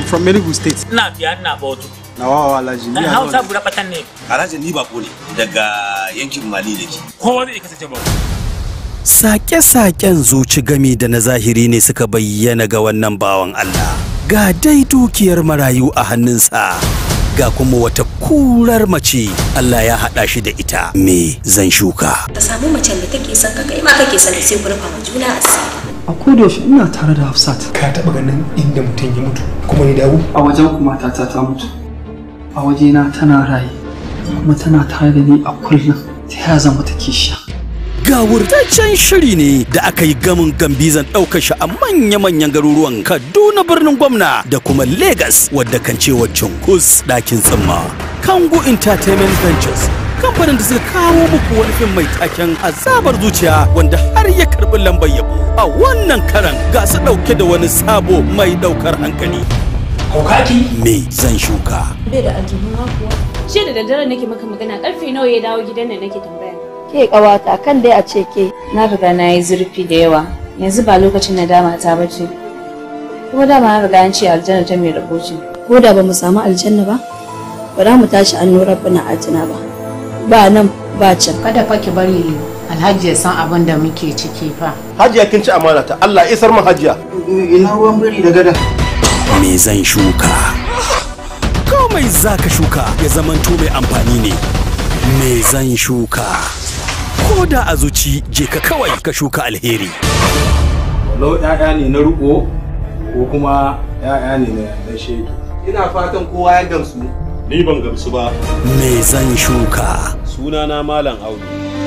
from Enugu State. ina biya ina bautu Nawa Alhaji. dan hausa bura batan ne Alhaji ni bako ne daga yankin Mali da ke. kowa zai kasance ba Sake-saken zuci gami da na zahiri ne suka bayyana ga wannan bawan Allah. Ga dai dukiyar marayu a hannunsa, ga kuma wata kurar mace Allah ya haɗa shi da ita. Me zan shuka? ka samu macen da take son ka kai ma kake son ta sai ku rufa ma juna asiri a kodayaushe ina tare da hafsat ka taɓa ganin inda mutum ya mutu kuma ya dawo a wajen kuma matata ta mutu a wajena tana raye kuma tana tare da ni a kullum ta ya zama ta kisha Ga wurtaccen shiri ne da aka yi gamin gambizan ɗaukar shi a manya-manyan garuruwan Kaduna birnin gwamna da kuma Legas wadda kan cewa cunkus ɗakin tsimma. Kango Entertainment Ventures kamfanin da suka kawo muku wani fim mai taken azabar zuciya wanda har ya karɓi lambar yabo a wannan karan ga su ɗauke da wani sabo mai ɗaukar hankali. haukaki Me zan shuka? bai da aljihun kuwa Shi da daddare nake maka magana karfe nawa ya dawo gidan da nake tambaya. ke kawata kan dai a ce ke Na riga na yi zurfi da yawa. Yanzu ba lokacin nadama ta bace. Kuma dama na riga an ce aljanna ta mai rabo ce. ko da ba mu samu aljanna ba ba za mu tashi an nura bana atina ba ba nan ba can kada fa ki bari alhaji ya san abin da muke ciki fa Hajiya kin ci amana ta Allah isar min hajiya. ina ruwan biri da gada Me zan shuka? Komai za ka shuka ya zamanto mai amfani ne. Me zan shuka? Ko da a zuci je ka kawai ka shuka alheri. Walau ‘ya'ya ne na riƙo ko kuma ‘ya'ya ne na shege. Ina fatan kowa ya gamsu. Ni ban gamsu ba. Me zan shuka? Sunana Malam Audu.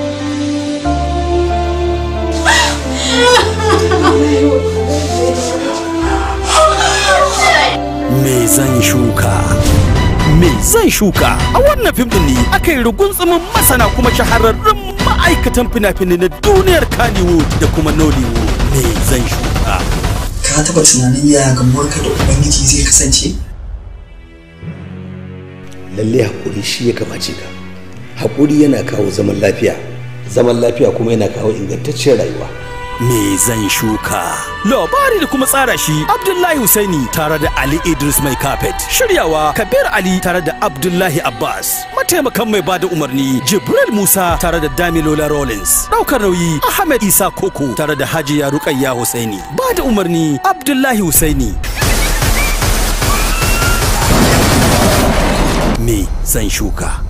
Me zan shuka? Me zan shuka? A wannan fim din ne aka yi rugunzumin masana kuma shahararrun ma'aikatan fina-finai na duniyar Kannywood da kuma Nollywood. Me zan shuka? ka taɓa tunanin yaya gamuwarka da ubangiji zai kasance lalle haƙuri shi ya kamace ka haƙuri yana kawo zaman lafiya zaman lafiya kuma yana kawo ingantacciyar rayuwa Me zan shuka? Labari da kuma tsara shi Abdullahi Husaini tare da Ali Idris Mai Carpet. Shiryawa Kabir Ali tare da Abdullahi Abbas. Mataimakan mai bada umarni Jibril Musa tare da Damilola Rollins. Daukar nauyi Ahmed Isa Koko tare da Hajiya Rukayya Husaini. Bada umarni Abdullahi Husaini. Me zan shuka?